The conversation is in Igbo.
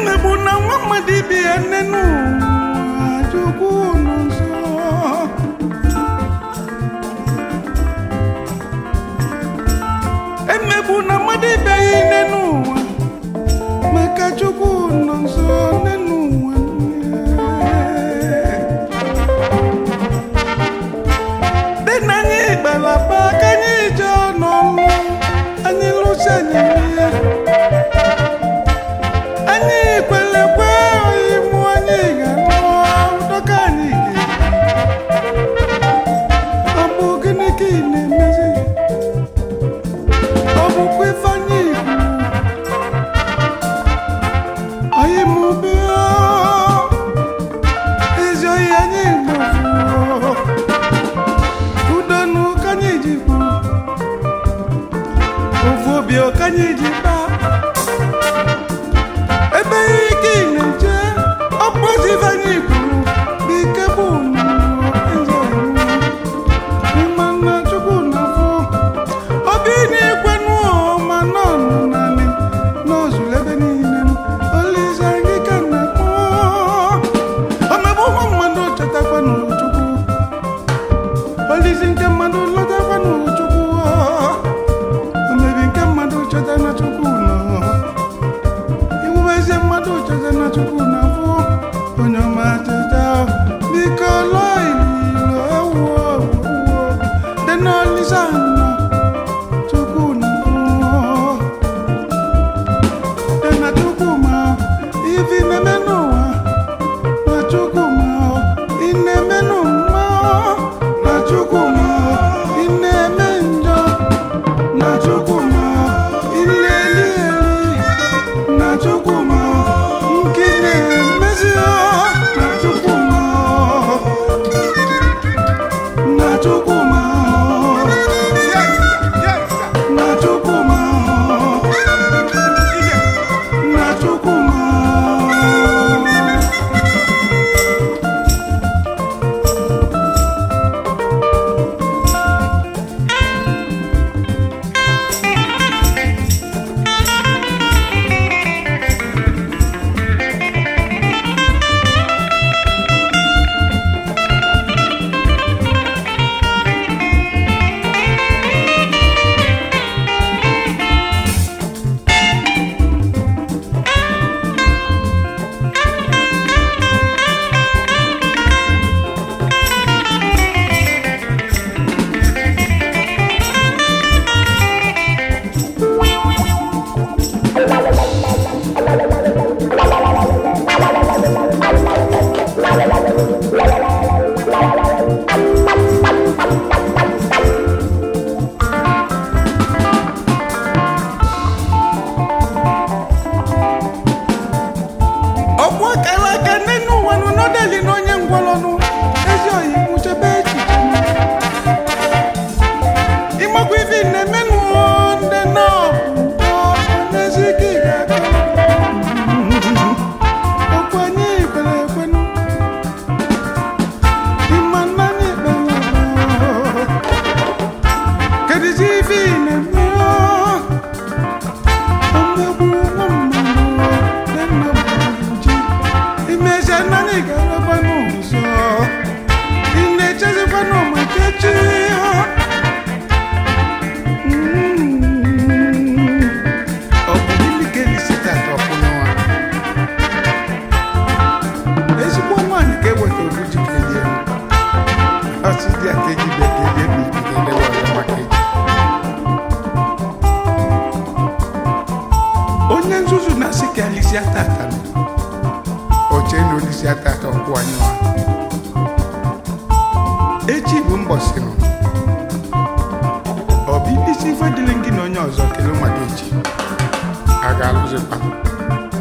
emegbu na nwa mmadụ ibe ya nne n'ụwa chukwu nọ nso emegbu na mmadụ ibe ya nne n'ụwa maka chukwu nọ nso nne n'ụwa dị na anyị gbalaba ka anyị jee n'ọlụ anyị lụsi anyị ihe anyị kwere kwe imụ anyị ga-anụ dọka anyị ga ọ bụ gịnị ka ị na-emezi ọ bụkwa ife anyị ikwu anyị mụbe ezi oyi anyị gbafuo udonu ka anyị ji kwu ofu obi ka anyị ji kpaa ebe ike ị na-eje ọkpọzi ife anyị kwuru bụ ike bụ eze ịma na chukwu na-afụ obi na-ekwenụ ma nọ nọ naanị n'ozuru ebe niile olise gị ka na-akpọ omegbu ụmụ mmadụ chetakwa n'chukwu olisi nke mmadụ lọtakwa n'chukwu omebi nke mmadụ cheta na chukwu nọ iwu eze mmadụ cheta na chukwu na-afụ onye ọma cheta biko lụọ ililo ewuo ewuo dị n'olisa nọ chukwu na-afụ dị na chukwu ma ifi na-eme n'ụwa na chukwu ma ị na-eme n'ụwa na chukwu ma ị na-eme njọ na chukwu ma ị na-eli eli na chukwuma nke na-emezi na chukwuma na chukwuma na chukwuma na chukwuma ọkwa kara aka nne n'ụwa nụ n'ọdali na onye ngwọrọnụ ezi oyi nwụchebe echiche ịmakwa ife na-emenụ ndị nọọbụ n'ezi ike ị ga-aka ọkwa anyị kwere ekwenụ ịma nna anyị kpere kedizi ife ị na-eme omegbu nwa mmadụ dị nna mmadụ ji imezie nna anyị ga-arakwa n'ụzọ ị na-echezikwa n'ụmụ nkechi ọ bụ gịnị ka elisi tata ọkwụnụwa ezigbo nwaanyị ka eweta obu ji kelie ọsị dị a ka eji bekelie bụ ikike lewa maka eji onye nzuzu na-asị ka alisi atata nọ oche na olisi atata ọkwụ anyị nwa echi bụ mbọsị nọ ọ bụ ibisi ife dịrị gị na onye ọzọ kelee maka echi a ga-alụzikwa